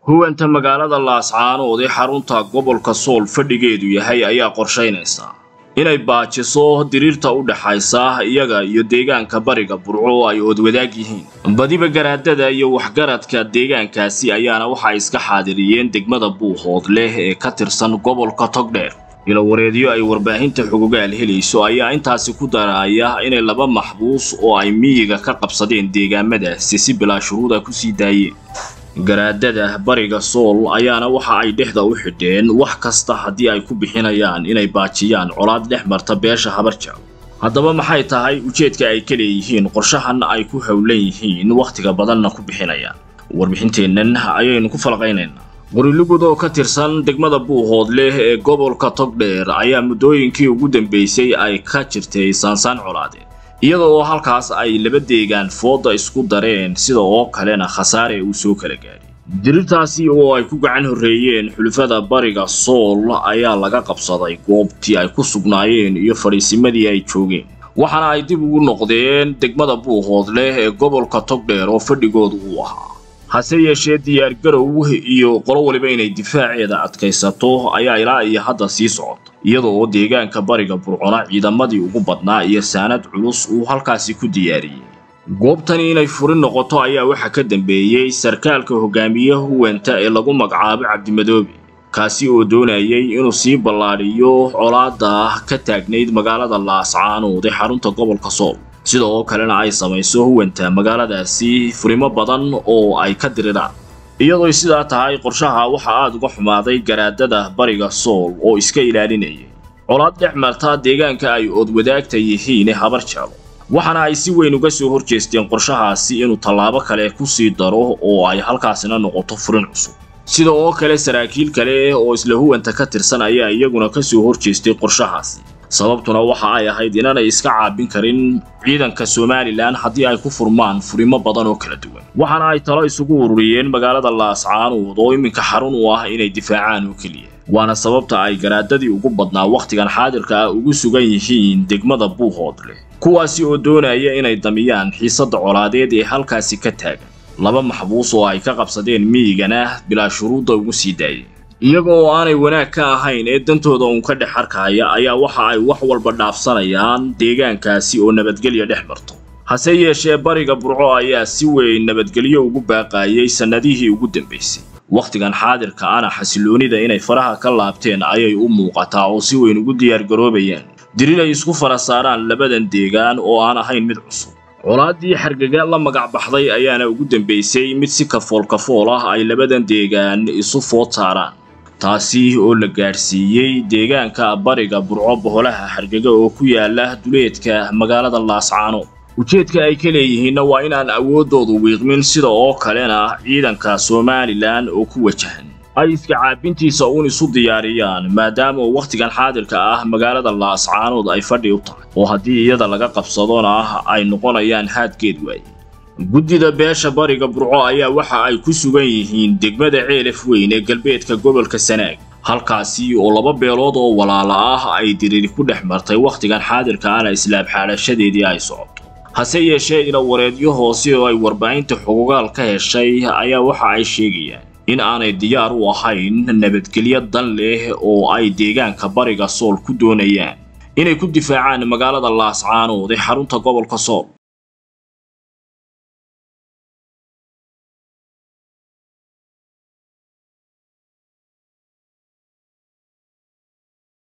huwanta magaalada laascaanood ee xarunta gobolka sool fadhigeedu yahay ayaa qorshaynaysaa inay baajiso diriirta u dhaxaysa iyaga iyo deegaanka bariga burco oo ay oodwadaag yihiin badiba garaadada iyo waxgaradka deegaankaasi ayaana waxa ay iska xaadiriyeen degmada buuhood leh ee ka tirsan gobolka togdheer ilawareedyo ay warbaahinta xugugaal helayso ayaa intaasi ku daraya inay laba maxbuus oo ay miyiga ka qabsadeen deegaamadaasi si bilaa shuruuda kusii daayeen garaadada bariga sool ayaana waxa ay dhexda u xidheen wax kasta haddii ay ku bixinayaan inay baajiyaan colaad dhex marta beesha habarjaaw haddaba maxay tahay ujeedka ay ka leeyihiin qorshahan ay ku howlan yihiin wakhtiga badanna ku bixinayaan warbixinteennan ayaynu ku falaqaynaynaa qorilugud oo ka tirsan degmada buuhood leh ee gobolka togdheer ayaa muddooyinkii ugu dambeysay ay ka jirtay saansaan colaadeed iyada oo halkaas ay laba deegaan fooda isku dareen sida oo kalena khasaare uu soo kala gaadhay dirirtaasi oo ay ku gacan horreeyeen xulufada bariga sool ayaa laga qabsaday goobtii ay ku sugnaayeen iyo fadhiisimadii ay joogeen waxaana ay dib ugu noqdeen degmada buuhood leh ee gobolka togdheer oo fadhigoodu uu ahaa hase yeeshee diyaargarow iyo qolo waliba inay difaaceeda adkaysato ayaa ilaa iyo hadda sii socota iyada oo deegaanka bariga burcona ciidamadii ugu badnaa iyo saanad culus uu halkaasi ku diyaariyey goobtani inay furin noqoto ayaa waxaa ka dambeeyey sarkaalka hogaamiye huwanta ee lagu magacaabo cabdimadoobe kaasi oo doonayay inuu sii ballaadhiyo colaada ka taagnayd magaalada laascaanood ee xarunta gobolka sool sida oo kalena ay samayso huwanta magaaladaasi furimo badan oo ay ka diriraan iyadooy sidaa tahay qorshaha waxaa aada uga xumaaday garaadada bariga sool oo iska ilaalinayay colaad dhex marta deegaanka ay oodwadaagta yihiin ee habar jaalo waxaana ay si weyn uga soo horjeesteen qorshahaasi inuu tallaabo kale ku sii daro oo ay halkaasina noqoto furin cusub sida oo kale saraakiil kale oo isla huwanta ka tirsan ayaa iyaguna ka soo horjeestay qorshahaasi sababtuna waxa ay ahayd inaanay iska caabin karin ciidanka somalilan haddii ay ku furmaan furimo badan oo kala duwan waxaana ay talo isugu ururiyeen magaalada laascaanood oo iminka xarun u ah inay difaacaan oo keliya waana sababta ay garaadadii ugu badnaa wakhtigan xaadirka ah ugu sugan yihiin degmada buuhood leh kuwaasi oo doonaya inay damiyaan xiisadda colaadeed ee halkaasi ka taagan laba maxbuus oo ay ka qabsadeen miyigana bilaa shuruudda ugu sii daayeen iyaga oo aanay wanaag ka ahayn ee dantooda uun ka dhex arkaya ayaa waxa ay wax walba dhaafsanayaan deegaankaasi oo nabadgelya dhex marto hase yeeshee bariga burco ayaa si weyn nabadgelyo ugu baaqaayay sannadihii ugu dambaysay wakhtigan xaadirka ana xasiloonida inay faraha ka laabteen ayay u muuqataa oo si weyn ugu diyaargaroobayaan dirir ay isku fara saaraan labadan deegaan oo aan ahayn mid cusub colaaddii xargaga la magac baxday ayaana ugu dambaysay mid si kafool kafool ah ay labadan deegaan isu food saaraan taasi oo la gaadhsiiyey deegaanka bariga burco boholaha xargaga oo ku yaala duleedka magaalada laascaanood ujeedka ay ka leeyihiinna waa inaan awooddoodu wiiqmin sida oo kalena ciidanka somalilan oo ku wajahan ay iska caabintiisa uun isu diyaariyaan maadaama wakhtigan xaadirka ah magaalada laascaanood ay fadhi u tahay oo haddii iyada laga qabsadona ay noqonayaan haadgeed waaye guddida beesha bariga burco ayaa waxa ay ku sugan yihiin degmada ceelaf weyn ee galbeedka gobolka sanaag halkaasi oo laba beelood oo walaala ah ay diriri ku dhex martay wakhtigan xaadirka ana islaab xaadhashadeedii ay socoto hase yeeshee ilawareedyo hoose oo ay warbaahinta xugugaal ka heshay ayaa waxa ay sheegayaan in aanay diyaar u ahayn nabadgelyo dan leh oo ay deegaanka bariga sool ku doonayaan inay ku difaacaan magaalada laascaanood ee xarunta gobolka sool